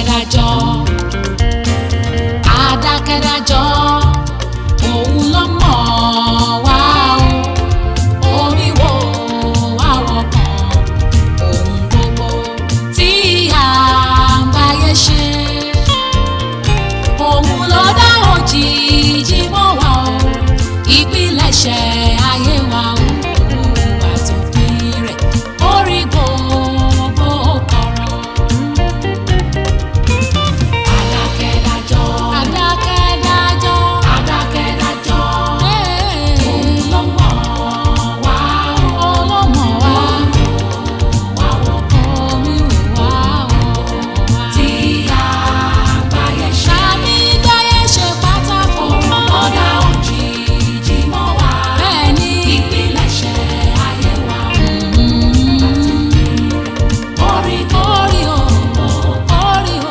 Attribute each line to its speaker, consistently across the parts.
Speaker 1: adákẹ́dájọ́ adákẹ́dájọ́ òun ló mọ̀ wá o omi wo àwọ̀ kan ohun gbogbo tí à ń báyé ṣe òun ló dá òjìji mọ́ wa o ìpilẹ̀ṣẹ̀ ayé wa o àtòpin rẹ̀ orí gbogbo kọ̀rọ̀. Adákẹ́dájọ́. Adákẹ́dájọ́. Adákẹ́dájọ́. Òun ló mọ̀ wá o. Òun ló mọ̀ wá. Wá wọ̀ kọ́ mi wá o. Tí àgbáyé ṣe. Tàbí gbáyé ṣe pátákó. Ọ̀dà òjìji mọ́ wá. Bẹ́ẹ̀ni. Ìpilẹ̀ṣẹ̀ ayé wa. Orí orí o. Orí o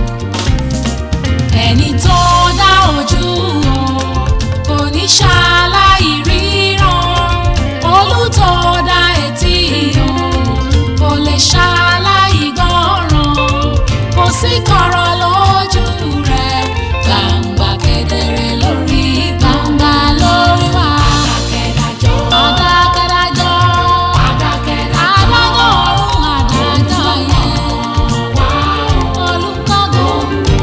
Speaker 1: ẹni tó dá ojú o kò ní ṣaláì ríran olùtọ́ dá etí o kò lè ṣaláì gbọ́ràn kò sí kọ̀rọ̀ lójú rẹ̀ gbangba kedere lórí gbangba lórí wa. adákẹ́dájọ́ adákẹ́dájọ́ adákẹ́dájọ́ adájọ́ ọ̀run adájọ́ yẹn olùkọ́gun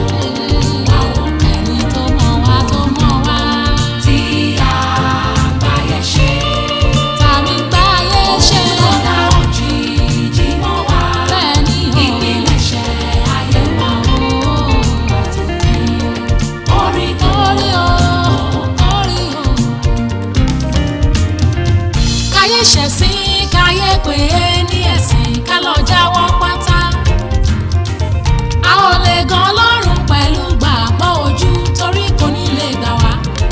Speaker 1: ẹni tó mọ̀ wá tó mọ̀ wá. tí àgbáyé ṣe. tàbí gbáyé ṣe. ọ̀dà òjìji mọ́ wá. bẹ́ẹ̀ni o. ìpilẹ̀ṣẹ̀ ayé wa o. orí orí o. orí o. káyé ṣẹ̀sìn káyé pé ní ẹ̀sìn ká lọ jáwọ́ pátá a ò lè gan ọlọ́run pẹ̀lú gbàgbọ́ ojú torí kò ní lè gbà wá.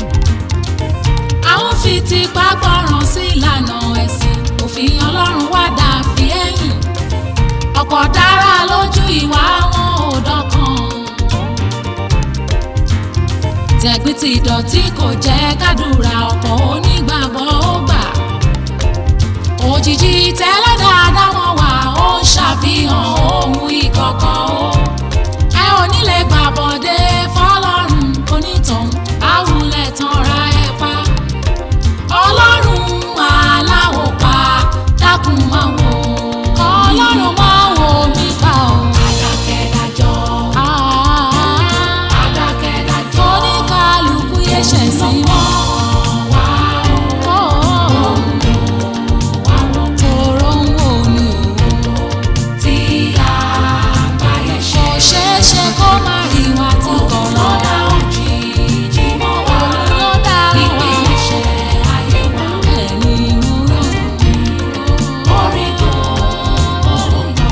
Speaker 1: a ń fi tipa gbọ́ràn sí ìlànà ẹ̀sìn òfin ọlọ́run wá dà fi ẹ̀yìn ọ̀pọ̀ dára lójú ìwà wọn ò dọ́kan. tẹ̀gbìn ti ìdọ̀tí kò jẹ́ kádùrà ọ̀pọ̀ onígbàgbọ́ ó gbà òjijì tẹ́lẹ̀ dáadáa wọn wà ó ń ṣàfihàn ohun ìkọ̀kọ̀ o ẹ ò ní lè gbàbọ̀dé fọlọ́run onítàn àwùlẹ̀ tanra ẹ pa ọlọ́run aláwọ̀ pa dákun máa wò ọlọ́run máa wò mí pa o. adákẹ́dájọ́ adákẹ́dájọ́ oníkàlùkù yẹ ṣẹ̀ sí mọ́ wá o. Tòró ń wò mí o tí àgbáyé ṣe. kò ṣeé ṣe kó má rí wa tí kò lọ́dà òjijì mọ́ wa. òun ló dá wa. ìpilẹ̀ṣẹ̀ ayé wa. ẹni mú rò. orí tó orí lọ.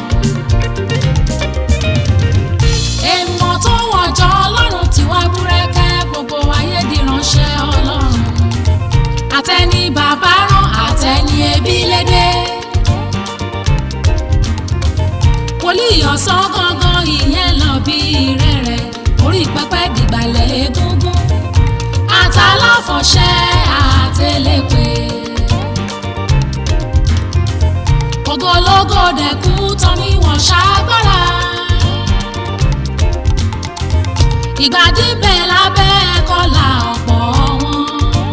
Speaker 1: èèmọ̀ tó wọ̀jọ́ ọlọ́run tí wá búrẹ́kẹ́ gbogbo ayé di ránṣẹ́ ọlọ́run àtẹni bàbá rán àtẹni ẹbí lédè. wòlíì ọ̀sán gangan ìyẹn lọ bí rẹ̀rẹ̀ orí pẹpẹ dìgbàlẹ̀ egungun àtàláfọ̀ṣẹ́ àtẹlẹ́pẹ́. ògológò dẹ̀kú tán ni wọ́n ṣàgbára. ìgbàdí bẹ́ẹ̀ lábẹ́ kọ́là ọ̀pọ̀ wọn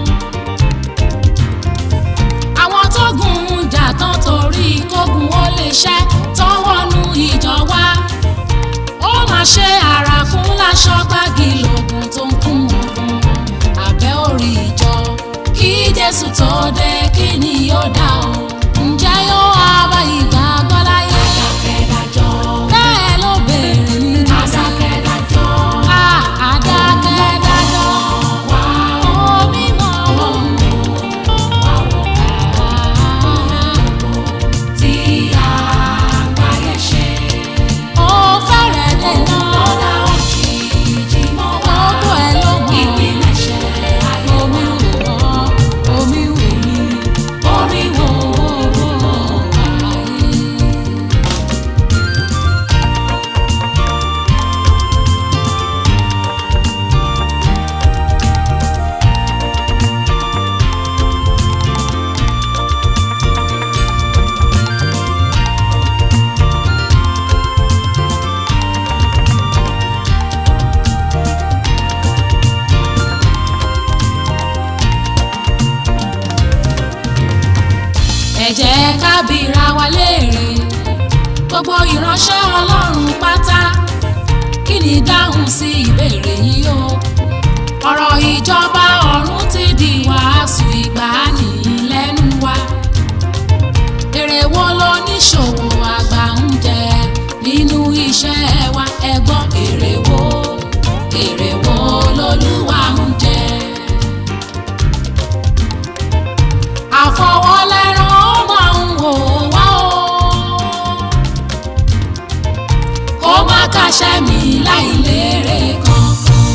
Speaker 1: àwọn tó gùn jà tán torí kógun ó lè ṣẹ́ tán wọnú ìjọ wa ó máa ṣe àràkún láṣọ gbági lògùn tó ń kún ogun wọn abẹ́ orí ìjọ kí jésù tó dé kí ni yóò dá o ǹjẹ́ yóò wá bá ìgbàgbọ́ láyé adákẹ́dájọ́ bẹ́ẹ̀ ló béèrè ní adákẹ́dájọ́ adákẹ́dájọ́ omi mọ̀ wọ́n tí àgbáyé ṣe. ó fẹ́rẹ̀ dènà. lọ́dà òjijì mọ́ wá. gbogbo ẹ̀ ló mọ̀. ìpilẹ̀ṣẹ̀ ayé wa. omi wù ọ́ omi wù mí. bìra wa léèrè gbogbo ìránṣẹ́ ọlọ́run pátá kí ni dáhùn sí ìbéèrè yìí o ọ̀rọ̀ ìjọba ọ̀run ti di wàásù ìgbàanì lẹ́nu wa èrè wo ló níṣòwò àgbà ń jẹ nínú iṣẹ́ wa ẹ gbọ́ èrè wo èrè wo lolúwa ń jẹ. àfọwọ́lẹ́rán ó máa ń wò wá o kó má kàṣẹ́ mi láì lérè kankan.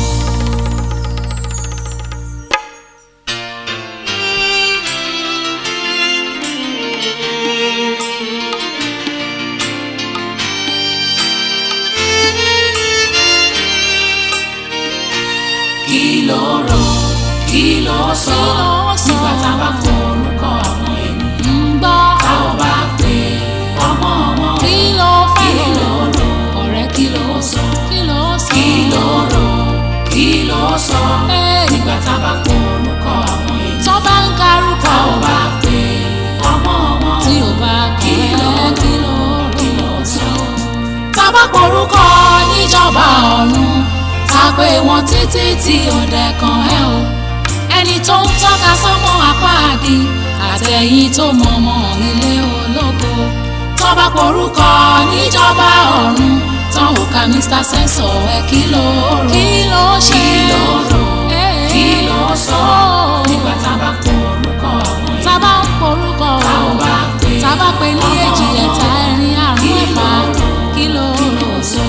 Speaker 2: kí ló rò kí ló sọ nígbà tá a bá kọ orúkọ ọmọ ènìyàn
Speaker 1: ń gbọ́
Speaker 2: tá ò bá pè ọmọ ọmọ
Speaker 1: kí ló fẹ́
Speaker 2: kí ló rò
Speaker 1: ọ̀rẹ́ kí ló sọ kí ló sọ
Speaker 2: kí ló rò kí ló sọ
Speaker 1: Ee.
Speaker 2: nígbà tá a bá kọ orúkọ ọmọ ènìyàn
Speaker 1: tó bá ń karúkọ
Speaker 2: tá ò bá pè ọmọ ọmọ
Speaker 1: tí ò bá kí ló kí ló
Speaker 2: kí ló sọ
Speaker 1: tá bá porúkọ níjọba ọ̀run tá pé wọn títí tí ọ̀dẹ̀ kan ẹ̀ o ẹni tó ń tọ́ka sọ́mọ àpáàdì àtẹ̀yìn tó mọ̀mọ́ ilé ológo tó bá porúkọ níjọba ọ̀run tán ò ka Mr. Sensor ẹ kí ló rò kí ló ṣe
Speaker 2: kí ló rò
Speaker 1: Ee.
Speaker 2: kí ló sọ nígbà tá a bá kọ orúkọ ọmọ ènìyàn
Speaker 1: tá bá ń porúkọ
Speaker 2: tá ò bá pè
Speaker 1: tá bá pe ní èjì ẹ̀ta ẹ̀rin àrún ẹ̀fà kí ló rò
Speaker 2: sọ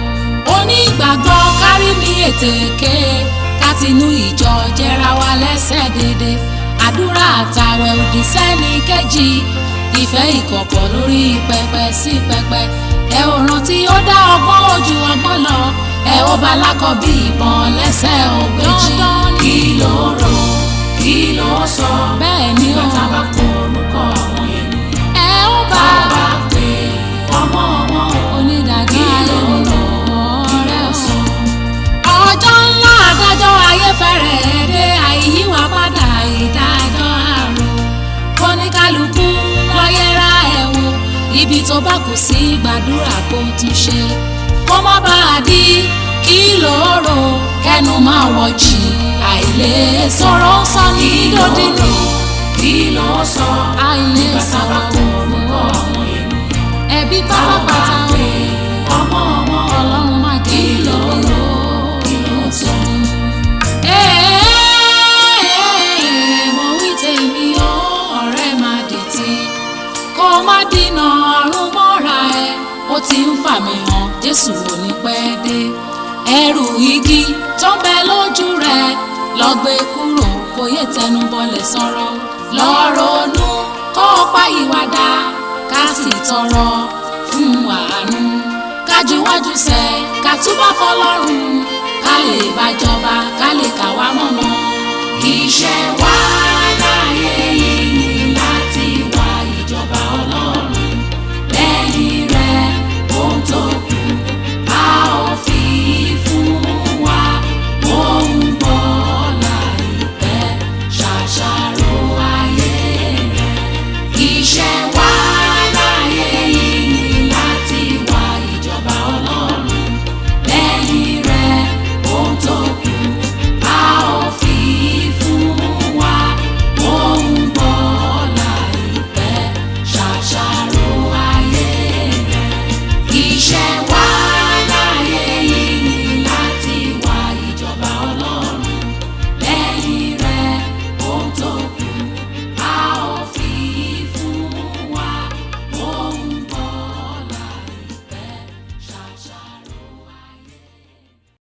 Speaker 1: onígbàgbọ́ kárí mi ètèké kátinú ìjọ jẹra wa lẹ́sẹ̀ dédé àdúrà àtàwẹ̀ òdì sẹ́ni kejì ìfẹ́ ìkọ̀kọ̀ lórí pẹpẹ sí pẹpẹ ẹ ò rántí ó dá ọgbọ́n ojú ọgbọ́n lọ ẹ ó bá lákọ bí ìbọn lẹ́sẹ̀ ògbéjì
Speaker 2: kí ló rò kí ló sọ
Speaker 1: bẹ́ẹ̀ ni
Speaker 2: nígbà
Speaker 1: ó
Speaker 2: tá a bá kọ orúkọ ọmọ ènìyàn
Speaker 1: ẹ ó bá
Speaker 2: tá ò bá pè ọmọ ọmọ
Speaker 1: onídàájọ́
Speaker 2: kí ló
Speaker 1: ayé
Speaker 2: rò kí
Speaker 1: ọ̀rẹ́
Speaker 2: ló
Speaker 1: ò
Speaker 2: sọ
Speaker 1: ọjọ́ ńlá adájọ́ ayé fẹ́rẹ̀ dé àìyíwá padà ìdájọ́ àrùn kóníkálukú lọ́yẹ́ra ẹ̀ wò ibi tó bá kù sí gbàdúrà kó tún ṣe kó má bàa di kí lóòrò kẹnu máa wọ̀ jì àìlè sọ̀rọ̀ sọ ní lódì ní
Speaker 2: kí ló sọ
Speaker 1: àìlè
Speaker 2: nígbà tá a bá
Speaker 1: sọ̀rọ̀
Speaker 2: kọ orúkọ ọmọ ènìyàn
Speaker 1: ẹbí
Speaker 2: tá ò bá
Speaker 1: pátápátá o
Speaker 2: pè ọmọ ọmọ
Speaker 1: ọlọ́run má kí lóòrò.
Speaker 2: kí ló sọ
Speaker 1: Ẹ́ẹ̀, mo wí tèmi o, ọ̀rẹ́ má dìtì. Kó má dínà ọ̀run mọ́ra ẹ, ó ti ń fà mí hàn, Jésù ò ní pẹ́ dé. Ẹrù igi tó ń bẹ lójú rẹ, lọ gbé kúrò, kò yé tẹnu bọlẹ̀ sọ̀rọ̀. Lọ ronú kó o pa ìwàdà, ká sì tọrọ fún àánú. Kájúwájú sẹ, ká túbọ̀ fọlọ́run, ká lè bàjọba, ká lè kà wá mọ́mọ́.
Speaker 2: iṣẹ́ wa